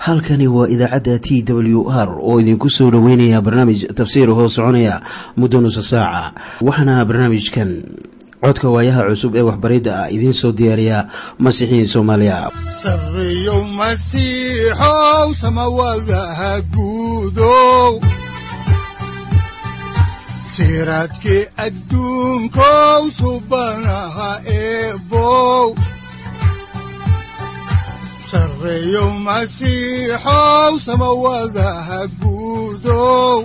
halkani waa idaacadda t w r oo idinku soo dhoweynaya barnaamij tafsiir hoo soconaya muddo nusa saaca waxaana barnaamijkan codka waayaha cusub ee waxbaridda ah idiin soo diyaariya masiixiin soomaaliya sareyow masiixow samawadaha guudow siraadkii adduunkow subanaha eebow sareyow masiixow samawadaha guudow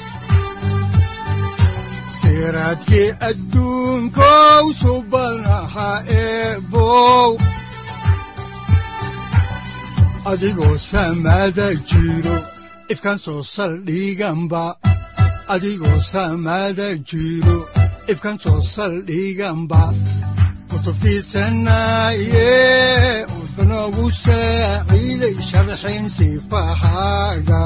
siraadkii adduunkow subanaha eebow adigoo samaada jiro ifkaan soo saldhiganba adigoo samaada jiro ifkaan soo saldhiganba kutubtiisanaye udanogu saaciiday sharxin sifahaaga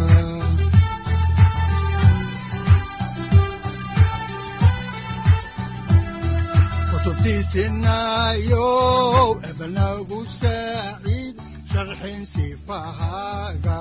kutubtiisinayo ebanagu saaciid sharxin sifahaaga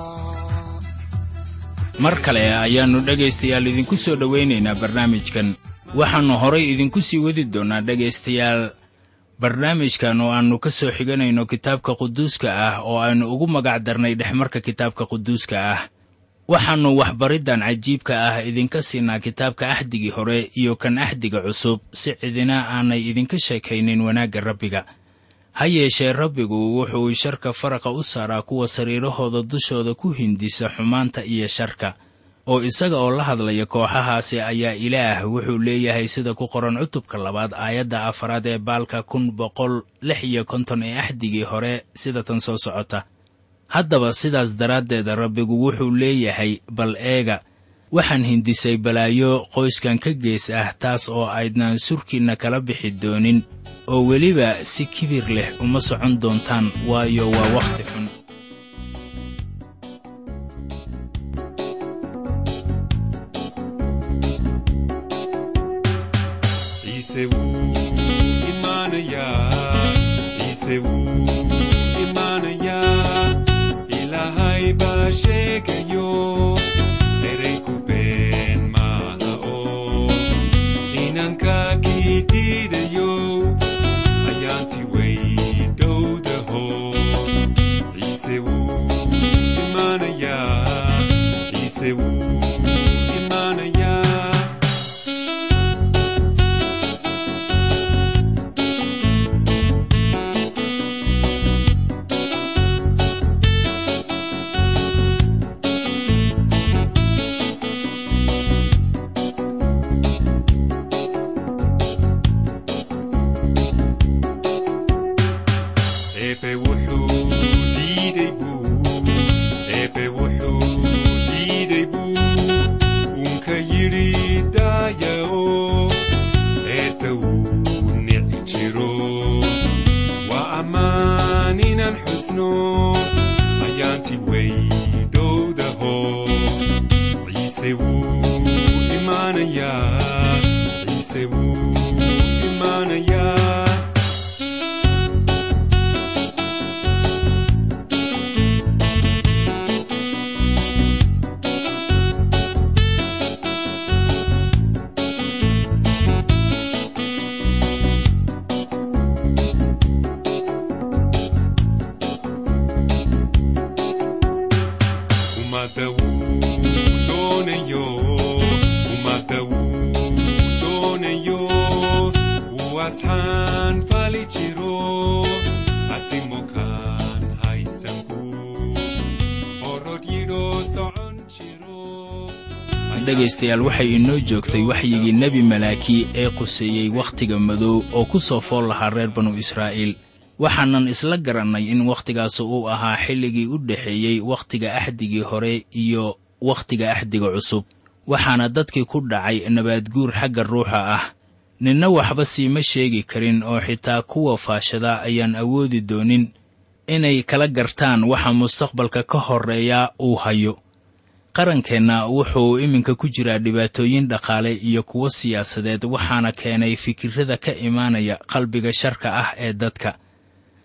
mar kale ayaannu dhegaystayaal idinku soo dhowaynaynaa barnaamijkan waxaannu horay idinku sii wadi doonnaa dhegaystayaal barnaamijkan oo aannu ka soo xiganayno kitaabka quduuska ah oo aynu ugu magac darnay dhexmarka kitaabka quduuska ah waxaannu waxbariddan cajiibka ah idinka siinaa kitaabka axdigii hore iyo kan axdiga cusub si cidina aanay idinka sheekaynin wanaagga rabbiga ha yeeshee rabbigu wuxuu sharka faraqa u saaraa kuwa sariirahooda dushooda ku hindisa xumaanta iyo sharka oo isaga oo la hadlaya kooxahaasi ayaa ilaah wuxuu leeyahay sida ku qoran cutubka labaad aayadda afaraad ee baalka kun boqol lix iyo konton ee axdigii hore sida tan soo socota haddaba sidaas daraaddeeda rabbigu wuxuu leeyahay bal eega waxaan hindisay balaayo qoyskan ka gees ah taas oo aydnaan surkiinna kala bixi doonin oo weliba si kibir leh uma socon doontaan waayo waa wakhti xun dhegaystayaal waxay inoo joogtay waxyigii nebi malaaki ee quseeyey wakhtiga madow oo ku soo fool lahaa reer banu israa'iil waxaanan isla garannay in wakhtigaasu uu ahaa xilligii u dhexeeyey wakhtiga axdigii hore iyo wakhtiga axdiga cusub waxaana dadkii ku dhacay nabaadguur xagga ruuxa ah ninna waxba siima sheegi karin oo xitaa kuwa faashada ayaan awoodi doonin inay kala gartaan waxa mustaqbalka ka horreeya uu hayo qarankeenna wuxuu iminka ku jiraa dhibaatooyin dhaqaale iyo kuwo siyaasadeed waxaana keenay fikirrada ka imaanaya qalbiga sharka ah ee dadka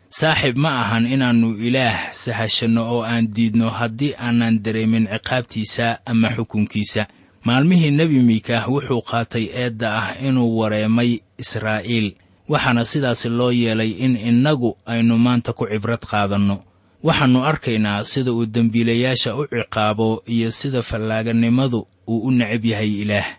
saaxiib ma ahan inaannu ilaah sahashanno oo aan diidno haddii aanan dareemin ciqaabtiisa ama xukunkiisa maalmihii nebi miikaah wuxuu qaatay eedda ah inuu wareemay israa'iil waxaana sidaas loo yeelay in innagu aynu maanta ku cibrad qaadanno waxaannu arkaynaa sida uu dembiilayaasha u ciqaabo iyo sida fallaaganimadu uu u necab yahay ilaah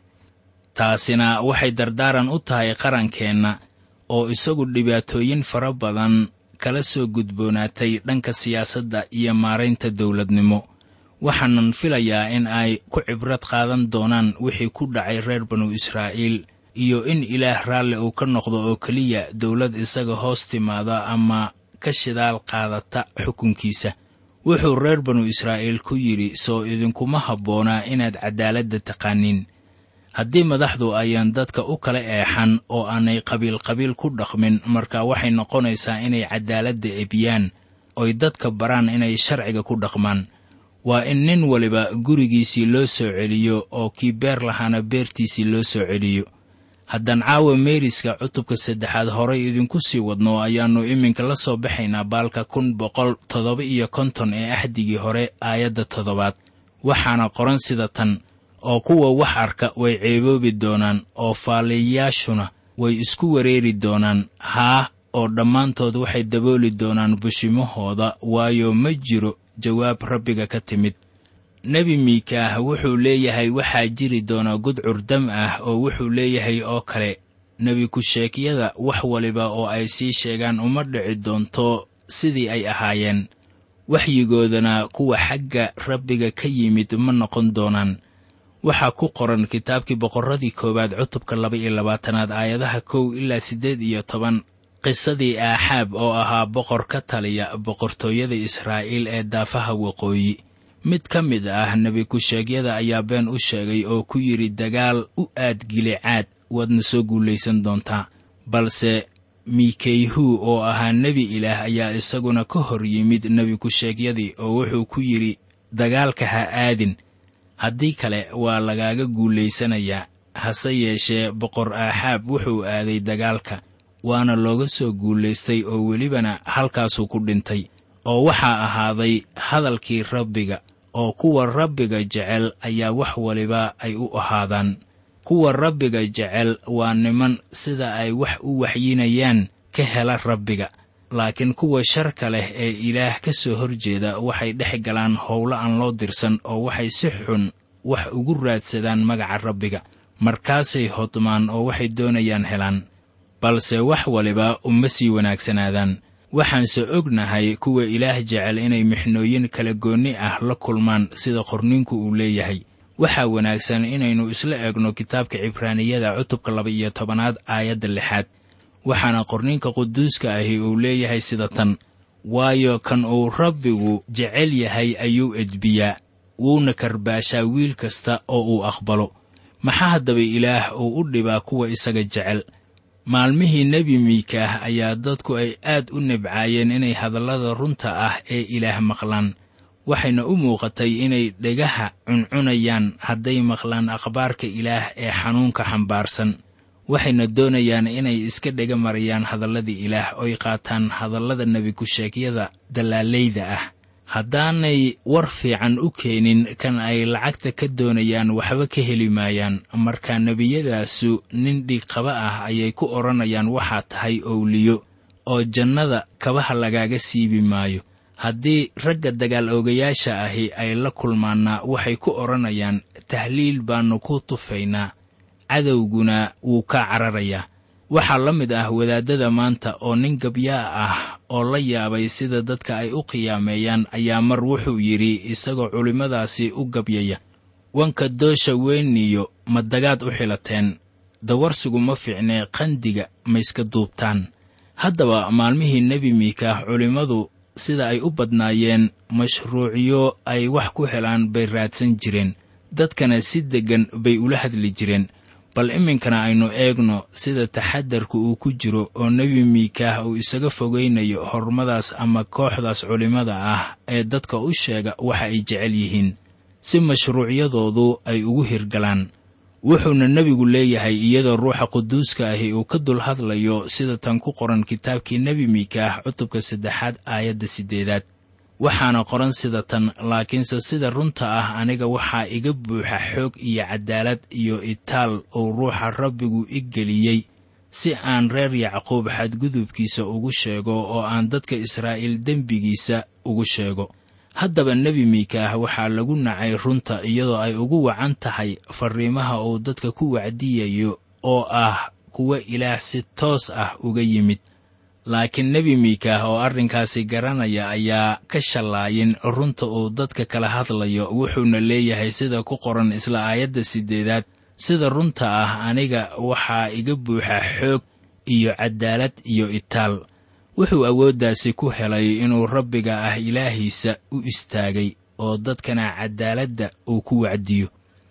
taasina waxay dardaaran u tahay qarankeenna oo isagu dhibaatooyin fara badan kala soo gudboonaatay dhanka siyaasadda iyo maaraynta dawladnimo waxaanan filayaa in ay ku cibrad qaadan doonaan wixii ku dhacay reer banu israa'iil iyo in ilaah raalli uu ka noqdo oo keliya dawlad isaga hoos timaada ama ka shidaal qaadata xukunkiisa wuxuu reer banu israa'iil ku yidhi soo idinkuma habboonaa inaad caddaaladda taqaaniin haddii madaxdu ayaan dadka u kala eexan oo aanay qabiil-qabiil ku dhaqmin marka waxay noqonaysaa inay caddaaladda ebiyaan oy dadka baraan inay sharciga ku dhaqmaan waa in nin waliba gurigiisii loo soo celiyo oo kii beer lahaana beertiisii loo soo celiyo haddaan caawa meeriska cutubka saddexaad horay idinku sii wadno ayaannu iminka la soo baxaynaa baalka kun boqol toddoba iyo konton ee axdigii hore aayadda toddobaad waxaana qoran sida tan oo kuwa wax arka way ceeboobi doonaan oo faaliyayaashuna way isku wareeri doonaan haah oo dhammaantood waxay dabooli doonaan bushimahooda waayo ma jiro jawaab rabbiga ka timid nebi miikaah wuxuu leeyahay waxaa jiri doona gudcur dam ah oo wuxuu leeyahay oo kale nebi ku-sheegyada wax waliba oo ay sii sheegaan uma dhici doonto sidii ay ahaayeen waxyigoodana kuwa xagga rabbiga ka yimid ma noqon doonaan waxaa ku qoran kitaabkii boqorradii koowaad cutubka laba iyo labaatanaad aayadaha kow ilaa siddeed iyo toban qisadii aaxaab oo ahaa boqor ka taliya boqortooyada israa'iil ee daafaha waqooyi mid ka mid ah nebi ku-sheegyada ayaa been u sheegay oo ku yidhi dagaal u aad gilicaad waadna soo guulaysan doontaa balse miikeyhu oo ahaa nebi ilaah ayaa isaguna ka hor yimid nebi ku-sheegyadii oo wuxuu ku yidhi dagaalka ha aadin haddii kale waa lagaaga guulaysanayaa hase yeeshee boqor aaxaab wuxuu aaday dagaalka waana looga soo guulaystay oo welibana halkaasuu ku dhintay oo waxaa ahaaday hadalkii rabbiga oo kuwa rabbiga jecel ayaa wax waliba ay u ahaadaan kuwa rabbiga jecel waa niman sida ay wax u waxyinayaan ka hela rabbiga laakiin kuwa sharka leh ee ilaah ka soo horjeeda waxay dhex galaan howlo aan loo dirsan oo waxay si xun wax ugu raadsadaan magaca rabbiga markaasay hodmaan oo waxay doonayaan helaan balse wax waliba uma sii wanaagsanaadaan waxaanse ognahay kuwa ilaah jecel inay mixnooyin kala goonni ah la kulmaan sida qorninku uu leeyahay waxaa wanaagsan inaynu isla eegno kitaabka cibraaniyada cutubka laba iyo tobanaad aayadda lixaad waxaana qorninka quduuska ahi uu leeyahay sida tan waayo kan uu rabbigu jecel yahay ayuu edbiyaa wuuna karbaashaa wiil kasta oo uu aqbalo maxaa haddaba ilaah uu u dhibaa kuwa isaga jecel maalmihii nebi miikaah ayaa dadku ay aad u nibcaayeen inay hadallada runta ah ee ilaah maqlaan waxayna u muuqatay inay dhegaha cuncunayaan hadday maqlaan akhbaarka ilaah ee xanuunka xambaarsan waxayna doonayaan inay iska dhega marayaan hadalladii ilaah oy qaataan hadallada nebi ku-sheegyada dallaalayda ah haddaanay war fiican u keenin kan ay lacagta ka doonayaan waxba ka heli maayaan marka nebiyadaasu nin dhiigqaba ah ayay ku odhanayaan waxaa tahay owliyo oo jannada kabaha lagaaga siibi maayo haddii ragga dagaal oogayaasha ahi ay la kulmaanna waxay ku odhanayaan tahliil baannu ku tufaynaa cadowguna wuu kaa cararayaa waxaa la mid ah wadaaddada maanta oo nin gabyaa ah oo la yaabay sida dadka ay u qiyaameeyaan ayaa mar wuxuu yidhi isagoo culimmadaasi u gabyaya wanka doosha weyniyo ma dagaad u xilateen dawarsigu ma fiicnee qandiga ma iska duubtaan haddaba maalmihii nebi miikaah culimmadu sida ay u badnaayeen mashruucyo ay wax ku helaan bay raadsan jireen dadkana si deggan bay ula hadli jireen bal iminkana aynu eegno sida taxadarku uu ku jiro oo nebi miikaah uu isaga fogaynayo hormadaas ama kooxdaas culimmada ah ee dadka u sheega waxa ay jecel yihiin si mashruucyadoodu ay ugu hirgalaan wuxuuna nebigu leeyahay iyadoo ruuxa quduuska ahi uu ka dul hadlayo sida tan ku qoran kitaabkii nebi miikaah cutubka saddexaad aayadda siddeedaad waxaana qoran sida tan laakiinse sida runta ah aniga waxaa iga buuxa xoog iyo caddaalad iyo itaal uu ruuxa rabbigu i geliyey si aan reer yacquub xadgudubkiisa ugu sheego oo aan dadka israa'iil dembigiisa ugu sheego haddaba nebi miikaah waxaa lagu nacay runta iyadoo ay ugu wacan tahay farriimaha uu dadka ku wacdiyayo oo ah kuwa ilaah si toos ah uga yimid laakiin nebi miikaah oo arrinkaasi garanaya ayaa ka shallaayin runta uu dadka kala hadlayo wuxuuna leeyahay sida ku qoran isla aayadda siddeedaad sida runta ah aniga waxaa iga buuxa xoog iyo caddaalad iyo itaal wuxuu awooddaasi ku helay inuu rabbiga ah ilaahiisa u istaagay oo dadkana caddaaladda uu ku wacdiyo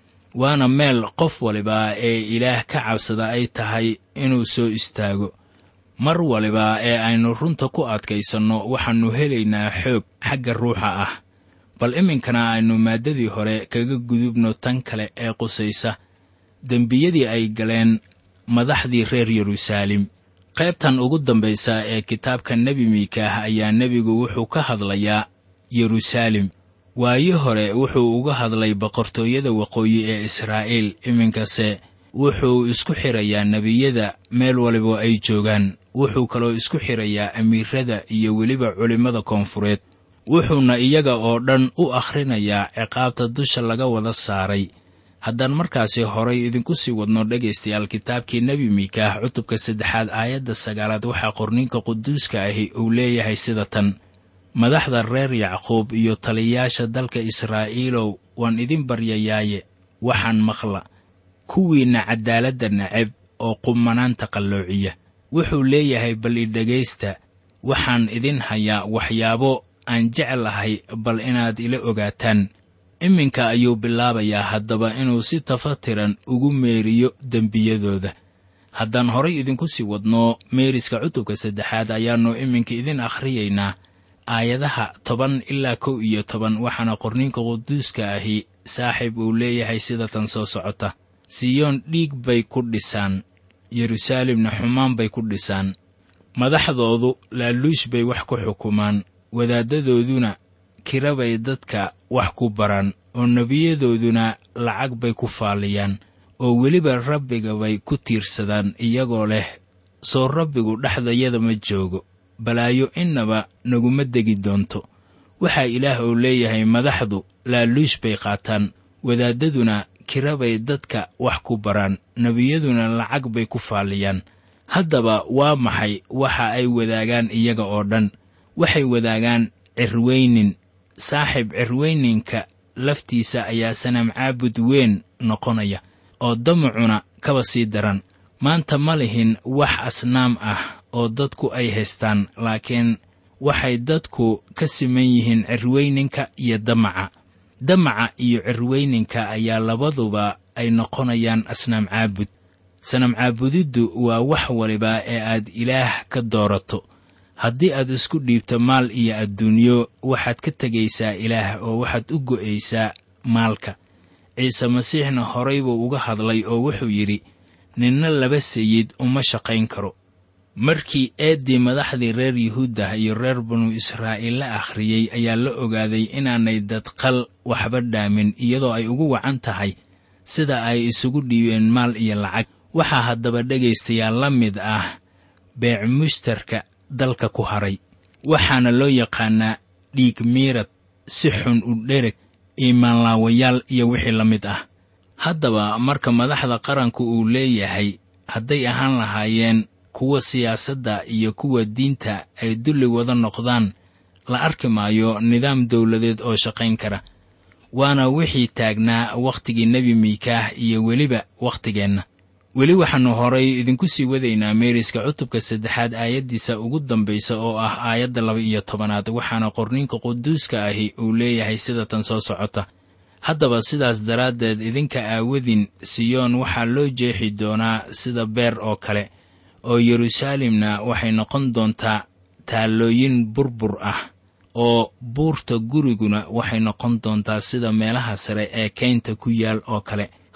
waana meel qof waliba ee ilaah ka cabsada ay tahay inuu soo istaago mar waliba ee aynu runta ku adkaysanno waxaannu helaynaa xoog xagga ruuxa ah bal iminkana aynu maaddadii hore kaga gudubno tan kale ee qusaysa dembiyadii ay galeen madaxdii reer yeruusaalem qaybtan ugu dambaysa ee kitaabka nebi miikaah ayaa nebigu wuxuu ka hadlayaa yeruusaalem waayi hore wuxuu uga hadlay boqortooyada waqooyi ee israa'iil iminkase wuxuu isku xirayaa nebiyada meel waliba ay joogaan wuxuu kaloo isku xirayaa amiirada iyo weliba culimmada koonfureed wuxuuna iyaga oo dhan u akhrinayaa ciqaabta dusha laga wada saaray haddaan markaasi horay idinku sii wadno dhegaystayaal kitaabkii nebi miikaah cutubka saddexaad aayadda sagaalaad waxaa qorninka quduuska ahi uu leeyahay sida tan madaxda reer yacquub iyo taliyayaasha dalka israa'iilow waan idin baryayaaye waxaan maqla kuwiinna caddaaladda neceb oo qumanaanta qalloociya wuxuu leeyahay bal idhegaysta waxaan idin hayaa waxyaabo aan jeclahay bal inaad ila ogaataan iminka ayuu bilaabayaa haddaba inuu si tafatiran ugu meeriyo dembiyadooda haddaan horay idinku sii wadno meeriska cutubka saddexaad ayaannu iminka idin akhriyaynaa aayadaha toban ilaa kow iyo toban waxaana qorninka quduuska ahi saaxiib uu leeyahay sida tan soo socota siyoon dhiig bay ku dhisaan yeruusaalemna xumaan bay ku dhisaan madaxdoodu laaluush bay wax ku xukumaan wadaaddadooduna kira bay dadka wax ku baraan oo nebiyadooduna lacag bay ku faalliyaan oo weliba rabbiga bay ku tiirsadaan iyagoo leh soo rabbigu dhexdayada ma joogo balaayo innaba naguma degi doonto waxaa ilaah uu leeyahay madaxdu laaluush bay qaataan wadaaddaduna kira bay dadka wax ku baraan nebiyaduna lacag bay ku faalliyaan haddaba waa maxay waxa ay wadaagaan iyaga oo dhan waxay wadaagaan cirweynin saaxiib cirweyninka laftiisa ayaa sanam caabud weyn noqonaya oo damacuna kaba sii daran maanta ma lihin wax asnaam ah oo dadku ay haystaan laakiin waxay dadku ka siman yihiin cirweyninka iyo damaca damaca iyo cirweyninka ayaa labaduba ay noqonayaan asnaam caabud sanam caabudiddu waa wax waliba ee aad ilaah ka doorato haddii aad isku dhiibto maal iyo adduunyo waxaad ka tegaysaa ilaah oo waxaad u go'aysaa maalka ciise masiixna horay buu uga hadlay oo wuxuu yidhi ninna laba sayid uma shaqayn karo markii eeddii madaxdii reer yuhuudda iyo reer banu israa'iil la akhriyey ayaa la ogaaday inaanay dadqal waxba dhaamin iyadoo ay ugu wacan tahay sida ay isugu dhiibeen maal iyo lacag waxaa haddaba dhegaystayaal la mid ah beec mushtarka dalka ku haray waxaana loo yaqaannaa dhiig miirad si xun u dhereg iimaanlaawayaal iyo wixii la mid ah haddaba marka madaxda qaranku uu leeyahay hadday ahaan lahaayeen kuwa siyaasadda iyo kuwa diinta ay dulli wada noqdaan la arki maayo nidaam dawladeed oo shaqayn kara waana wixii taagnaa wakhtigii nebi miikaah iyo weliba wakhtigeenna weli waxaannu horay idinku sii wadaynaa meeriska cutubka saddexaad aayaddiisa ugu dambaysa oo ah aayadda laba iyo tobanaad waxaana qorninka quduuska ahi uu leeyahay sida tan soo socota haddaba sidaas daraaddeed idinka aawadin siyoon waxaa loo jeexi doonaa sida beer oo kale oo yeruusaalemna waxay noqon doontaa taallooyin burbur ah oo buurta guriguna waxay noqon doontaa sida meelaha sare ee kaynta ku yaal oo kale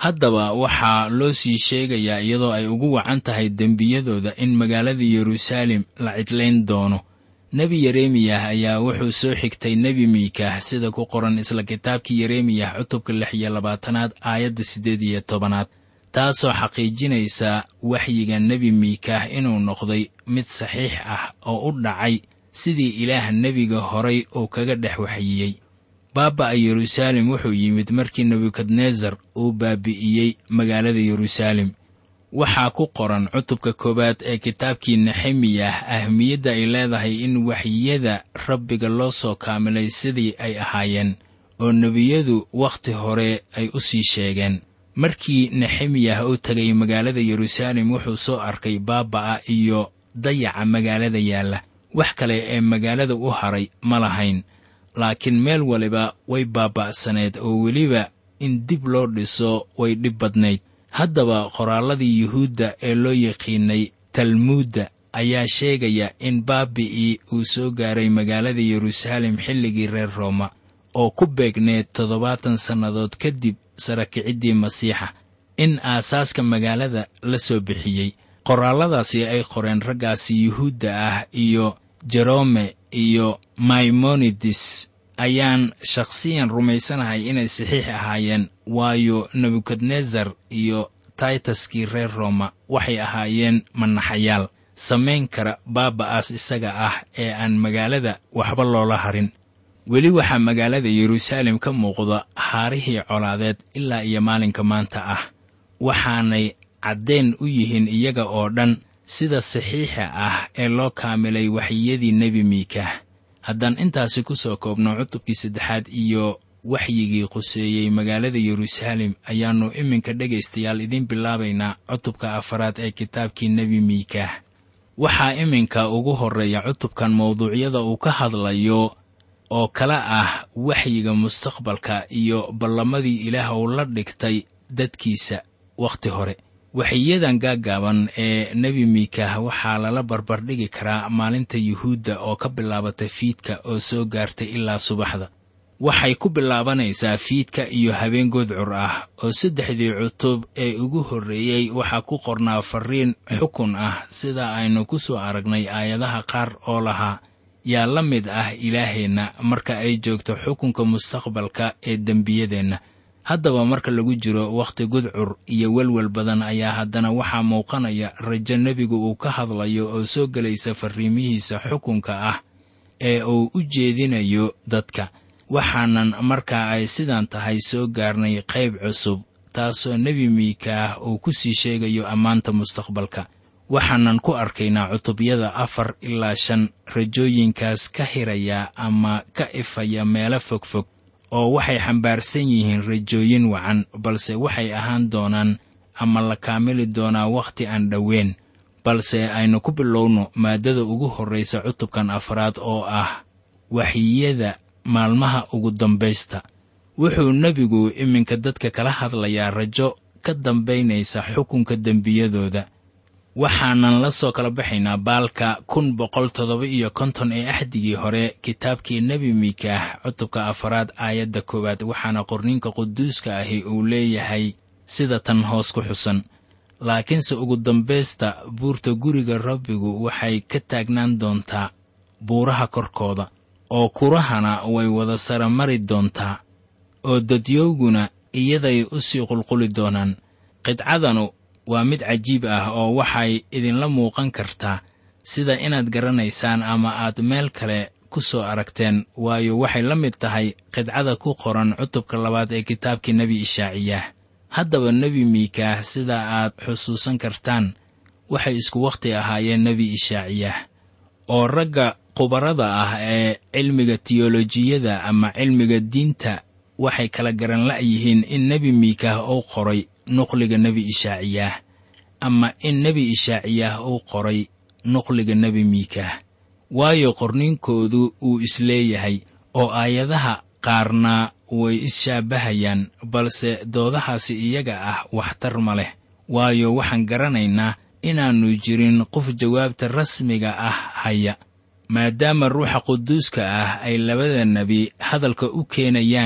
haddaba waxaa loo sii sheegayaa iyadoo ay ugu wacan tahay dembiyadooda in magaalada yeruusaalem la cidlayn doono nebi yeremiyah ayaa wuxuu soo xigtay nebi miikah sida ku qoran isla kitaabkii yeremiyah cutubka lix iyo labaatanaad aayadda siddeed iyo tobanaad taasoo xaqiijinaysa waxyiga nebi miikah inuu noqday mid saxiix ah oo u dhacay sidii ilaah nebiga horay uu kaga dhex waxyiyey baaba'a yeruusaalem wuxuu yimid markii nebukadnesar uu baabi'iyey magaalada yeruusaalem waxaa ku qoran cutubka koowaad ee kitaabkii nexemiyah ahmiyadda ay leedahay in waxyiyada rabbiga loo soo kaamilay sidii ay ahaayeen oo nebiyadu wakhti hore ay u sii sheegeen markii nexemiyah uu tegay magaalada yeruusaalem wuxuu soo arkay baaba'a iyo dayaca magaalada yaalla wax kale ee magaalada u haray ma lahayn laakiin meel waliba way baaba'saneed oo weliba in dib loo dhiso way dhib badnayd haddaba qoraalladii yuhuudda ee loo yaqiinay talmuudda ayaa sheegaya in baabi'ii uu soo gaaray magaalada yeruusaalem xilligii reer rooma oo ku beegneed toddobaatan sannadood kadib sarakiciddii masiixa in aasaaska magaalada la soo bixiyey qoraalladaasi ay qoreen raggaasi yuhuudda ah iyo jerome iyo maimonides ayaan shakhsiyan rumaysanahay inay saxiix ahaayeen waayo nebukadnesar iyo taytaskii reer rooma waxay ahaayeen manaxayaal samayn kara baaba'aas isaga ah ee aan magaalada waxba loola harin weli waxaa magaalada yeruusaalem ka muuqda haarihii colaadeed ilaa iyo maalinka maanta ah waxaanay caddayn u yihiin iyaga oo dhan sida saxiixa ah ee loo kaamilay waxyiyadii nebi miikah haddaan intaasi ku soo koobno cutubkii saddexaad iyo waxyigii quseeyey magaalada yeruusaalem ayaannu iminka dhegaystayaal idiin bilaabaynaa cutubka afaraad ee kitaabkii nebi miikah waxaa iminka ugu horreeya cutubkan mawduucyada uu ka hadlayo oo kala ah waxyiga mustaqbalka iyo ballamadii ilaah uu la dhigtay dadkiisa wakhti hore waxiyadan gaaggaaban ee nebi miikah waxaa lala barbardhigi karaa maalinta yuhuudda oo ka bilaabata fiidka oo soo gaartay ilaa subaxda waxay ku bilaabanaysaa fiidka iyo habeen godcur ah oo saddexdii cutub ee ugu horreeyey waxaa ku qornaa farriin xukun ah sida aynu ku soo aragnay aayadaha qaar oo lahaa yaa la mid ah ilaaheenna marka ay joogto xukunka mustaqbalka ee dembiyadeenna haddaba marka lagu jiro wakhti gudcur iyo welwel badan ayaa haddana waxaa muuqanaya rajo nebigu uu ka hadlayo oo soo gelaysa farriimihiisa xukunka ah ee uu u jeedinayo dadka waxaanan markaa ay sidan tahay soo gaarnay qayb cusub taasoo nebi miikaah uu ku sii sheegayo ammaanta mustaqbalka waxaanan ku arkaynaa cutubyada afar ilaa shan rajooyinkaas ka hiraya ama ka ifaya meelo fogfog oo waxay xambaarsan yihiin rajooyin wacan balse waxay ahaan doonaan ama la kaamili doonaa wakhti aan dhoweyn balse aynu ku bilowno maaddada ugu horraysa cutubkan afraad oo ah waxyiyada maalmaha ugu dambaysta wuxuu nebigu iminka dadka kala hadlayaa rajo ka dambaynaysa xukunka dembiyadooda waxaanan la soo kala baxaynaa baalka kun boqol toddoba iyo konton ee axdigii hore kitaabkii nebi miikaah cutubka afaraad aayadda koowaad waxaana qorninka quduuska ahi uu leeyahay sida tan hoos ku xusan laakiinse ugu dambaysta buurta guriga rabbigu waxay ka taagnaan doontaa buuraha korkooda oo kurahana way wada sara mari doontaa oo dadyowguna iyaday u sii qulquli doonaan qidcadanu waa mid cajiib ah oo waxay idinla muuqan kartaa sida inaad garanaysaan ama aad meel kale ku soo aragteen waayo waxay la mid tahay qidcada ku qoran cutubka labaad ee kitaabkii nebi ishaaciyaah haddaba nebi miikaah sida aad xusuusan kartaan waxay isku wakhti ahaayeen nebi ishaaciyaah oo ragga khubarada ah ee cilmiga tiyolojiyada ama cilmiga diinta waxay kala garan la'yihiin in nebi miikaah uu qoray nuqliga nebi ishaaciyaah ama in nebi ishaaciyaah uu qoray nuqliga nebi miikaah waayo qorniinkoodu uu isleeyahay oo aayadaha qaarna way is-shaabahayaan balse doodahaasi iyaga ah waxtar ma leh waayo waxaan garanaynaa inaannu jirin qof jawaabta rasmiga ah haya maadaama ruuxa quduuska ah ay labada nebi hadalka u keenayaan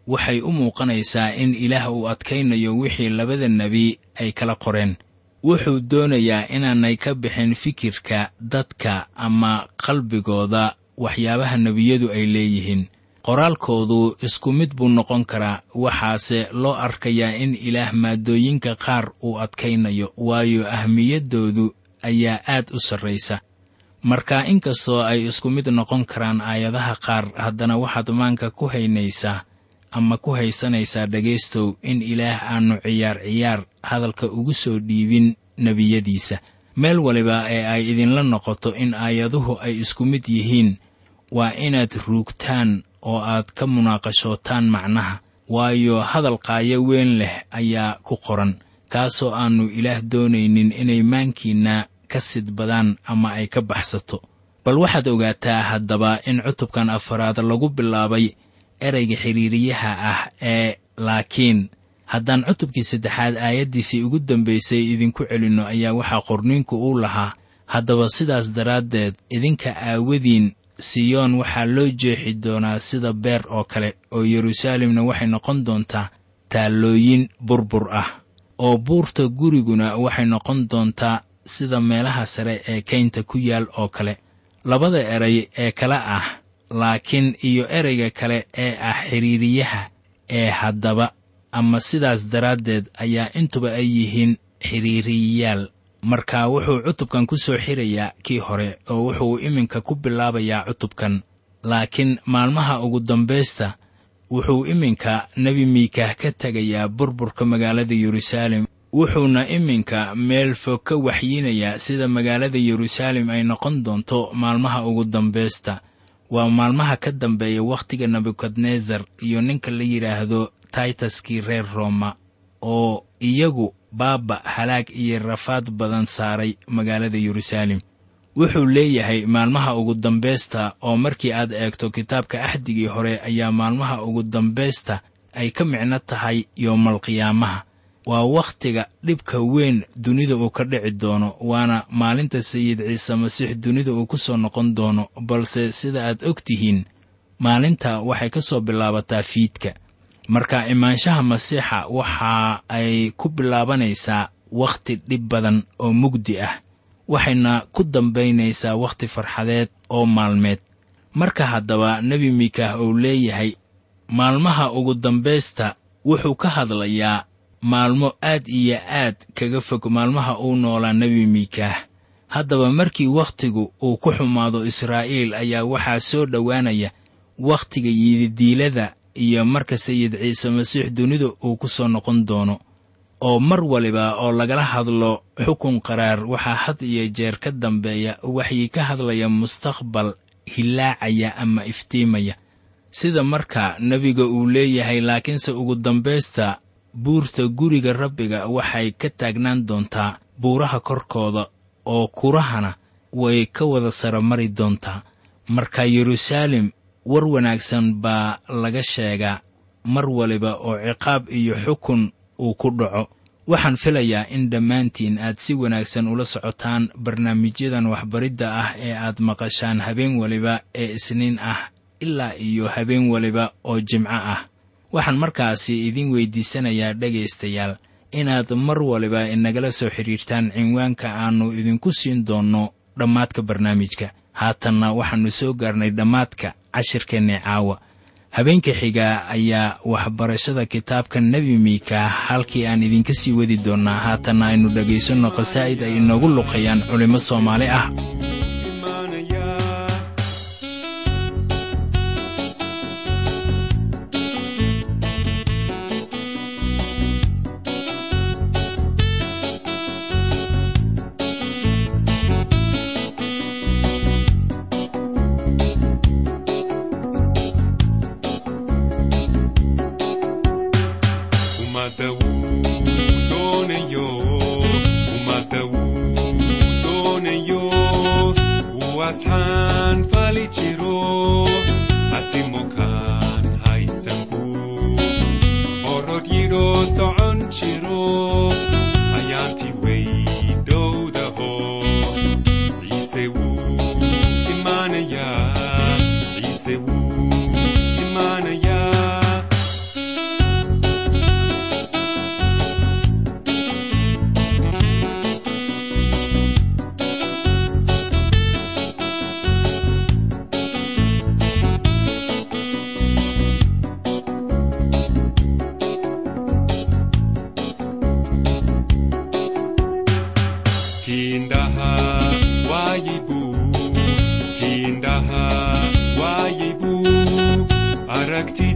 waxay u muuqanaysaa in ilaah uu adkaynayo wixii labada nebi ay kala qoreen wuxuu doonayaa inaanay ka bixin fikirka dadka ama qalbigooda waxyaabaha nebiyadu ay leeyihiin qoraalkoodu isku mid buu noqon karaa waxaase loo arkayaa in ilaah maaddooyinka qaar uu adkaynayo waayo ahmiyaddoodu ayaa aad u sarraysa marka inkastoo ay isku mid noqon karaan aayadaha qaar haddana waxaad maanka ku haynaysaa ama ku haysanaysaa dhegaystow in ilaah aannu ciyaar ciyaar hadalka ugu soo dhiibin nebiyadiisa meel waliba ee ay idinla noqoto in aayaduhu ay isku mid yihiin waa inaad ruugtaan oo aad ka munaaqashootaan macnaha waayo hadal qaayo weyn leh ayaa ku qoran kaasoo aannu ilaah doonaynin inay maankiinna ka sidbadaan ama ay ka baxsato bal waxaad ogaataa haddaba in cutubkan afaraad lagu bilaabay ereyga xidhiiriyaha ah ee laakiin haddaan cutubkii saddexaad aayaddiisii ugu dambaysay idinku celinno ayaa waxaa qorniinku uu lahaa haddaba sidaas daraaddeed idinka aawadiin siyoon waxaa loo jeexi doonaa sida beer oo kale oo yeruusaalemna waxay noqon doontaa taallooyin burbur ah oo buurta guriguna waxay noqon doontaa sida meelaha sare ee kaynta ku yaal oo kale labada eray ee kale ah laakiin iyo ereyga kale ee ah xidhiiriyaha ee haddaba ama sidaas daraaddeed ayaa intuba ay yihiin xidhiiriyayaal marka wuxuu cutubkan ku soo xirayaa kii hore oo wuxuu iminka ku bilaabayaa cutubkan laakiin maalmaha ugu dambaysta wuxuu iminka nebi miikaah ka tegayaa burburka magaalada yeruusaalem wuxuuna iminka meel fog ka waxyiinayaa sida magaalada yeruusaalem ay noqon doonto maalmaha ugu dambaysta waa maalmaha ka dambeeya wakhtiga nebukadnesar iyo ninka la yidhaahdo taytaskii reer rooma oo iyagu baaba halaag iyo rafaad badan saaray magaalada yeruusaalem wuxuu leeyahay maalmaha ugu dambaysta oo markii aad eegto kitaabka axdigii hore ayaa maalmaha ugu dambaysta ay ka micno tahay yoomalqiyaamaha waa wakhtiga dhibka weyn dunida uu ka dhici doono waana maalinta sayid ciise masiix dunida uu ku soo noqon doono balse sida aad og tihiin maalinta waxay ka soo bilaabataa fiidka marka imaanshaha masiixa waxa ay ku bilaabanaysaa wakhti dhib badan oo mugdi ah waxayna ku dambaynaysaa wakhti farxadeed oo maalmeed marka haddaba nebi miikaah uu leeyahay maalmaha ugu dambaysta wuxuu ka hadlayaa maalmo aad iyo aad kaga fog maalmaha uu noolaa nebi miikaah haddaba markii wakhtigu uu ku xumaado israa'iil ayaa waxaa soo dhowaanaya wakhtiga yididiilada iyo marka sayid ciise masiix dunida uu ku soo noqon doono oo mar waliba oo lagala hadlo xukun qaraar waxaa had iyo jeer ka dambeeya waxyi ka hadlaya mustaqbal hilaacaya ama iftiimaya sida marka nebiga uu leeyahay laakiinse ugu dambaysta buurta guriga rabbiga waxay ka taagnaan doontaa buuraha korkooda oo kurahana way ka wada saramari doontaa marka yeruusaalem war wanaagsan baa laga sheegaa mar waliba oo ciqaab iyo xukun uu ku dhaco waxaan filayaa in dhammaantiin aad si wanaagsan ula socotaan barnaamijyadan waxbaridda ah ee aad maqashaan habeen waliba ee isniin ah ilaa iyo habeen waliba oo jimco ah waxaan markaasi idin weyddiisanayaa dhegaystayaal inaad mar waliba inagala soo xidhiirtaan cinwaanka aannu idinku siin doonno dhammaadka barnaamijka haatanna waxaannu soo gaarnay dhammaadka cashirkeenni caawa habeenka xigaa ayaa waxbarashada kitaabka nebi miika halkii aan idinka sii wadi doonnaa haatanna aynu dhegaysanno qasaa'id ay inoogu luqayaan culimmo soomaali ah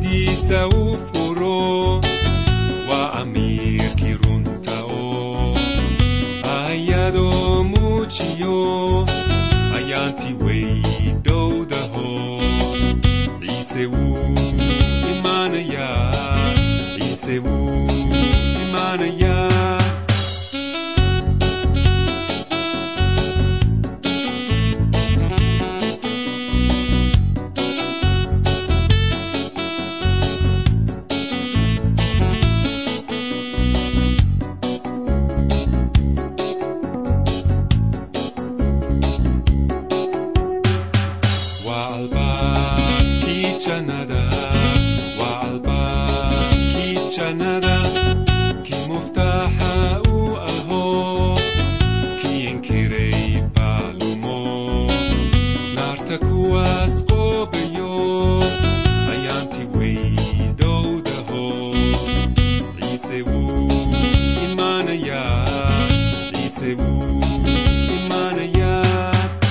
albaabadiisa u furo waa amiirkii runta oo ayadoo muujiyo ayaanti way dhowdaho ciise wuu imaanayaa ciise wuu imaanayaa waa albaabkii jannada waa albaabkii jannada kii muftaaxa u aho kii inkiray baalumo naarta kuwaas qoobayo ayaanti way dhowdaho ciise wuu imaanayaa ciise wuu imaanayaa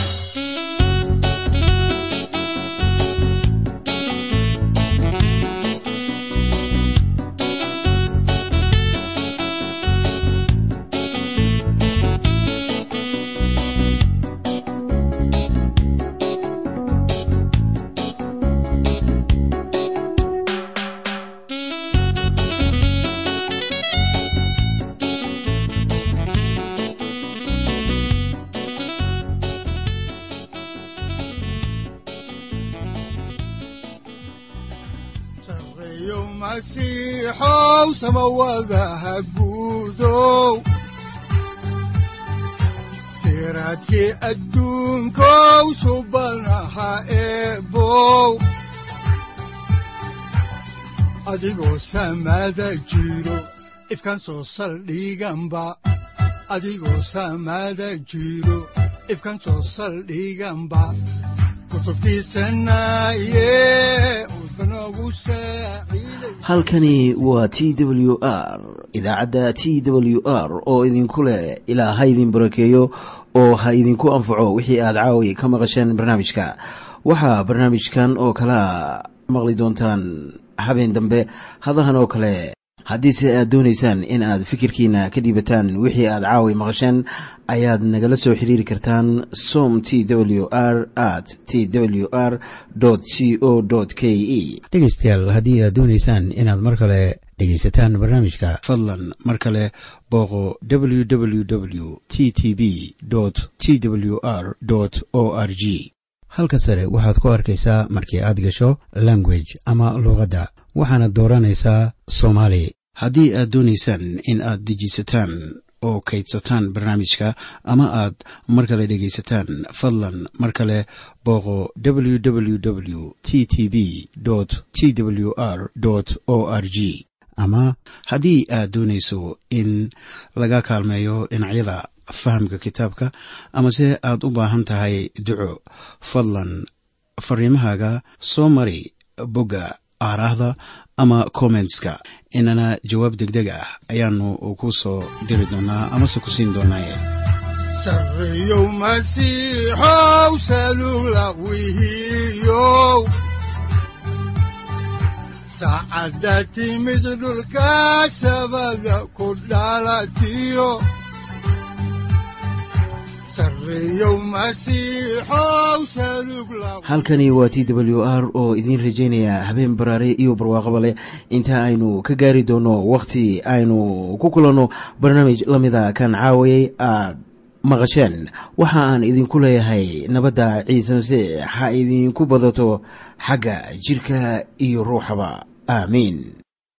sareeyo masiixow samawadaha guudow siraadkii adduunkow subanaha eebow adigoo samada jiro ifkan soo saldhiganba adigoo samada jiro ifkan soo saldhiganba kutubtiisanaye udbanogu saaciiday halkani waa t w r idaacadda t w r oo idinku leh ilaa ha idin barakeeyo oo ha idinku anfaco wixii aad caawi ka maqasheen barnaamijka waxaa barnaamijkan oo kalea maqli doontaan habeen dambe hadahan oo kale haddiise aad doonaysaan in aad fikirkiina ka dhiibataan wixii aad caawi maqasheen ayaad nagala soo xiriiri kartaan som t w r at t w r c o k e dhegaystayaal haddii aad doonaysaan inaad mar kale dhegaysataan barnaamijka fadlan mar kale booqo www t t b t w r o r g halka sare waxaad ku arkaysaa markii aad gasho language ama luuqadda waxaana dooranaysaa soomaali haddii aad doonaysaan in aad dejisataan oo kaydsataan barnaamijka ama aad mar kale dhegaysataan fadlan mar kale booqo www t t b t w r o r g ama haddii aad doonayso in laga kaalmeeyo dhinacyada fahamka kitaabka amase aad u baahan tahay duco fadlan fariimahaaga soo mari bogga aaraahda ama kommentska inana jawaab degdeg ah ayaanu ku soo diri doonaa amase ku siin doonaaye sareeyow masiixow salula wihiyow saacadda timid dhulka sabada ku dhalatiyo sareeyow masiixow salug la halkani waa t w r oo idiin rajaynaya habeen baraare iyo barwaaqaba leh inta aynu ka gaari doono wakhti aynu ku kulanno barnaamij la mida kan caawayay aad maqasheen waxa aan idinku leeyahay nabadda ciise masiix ha idinku badato xagga jidhka iyo ruuxaba aamiin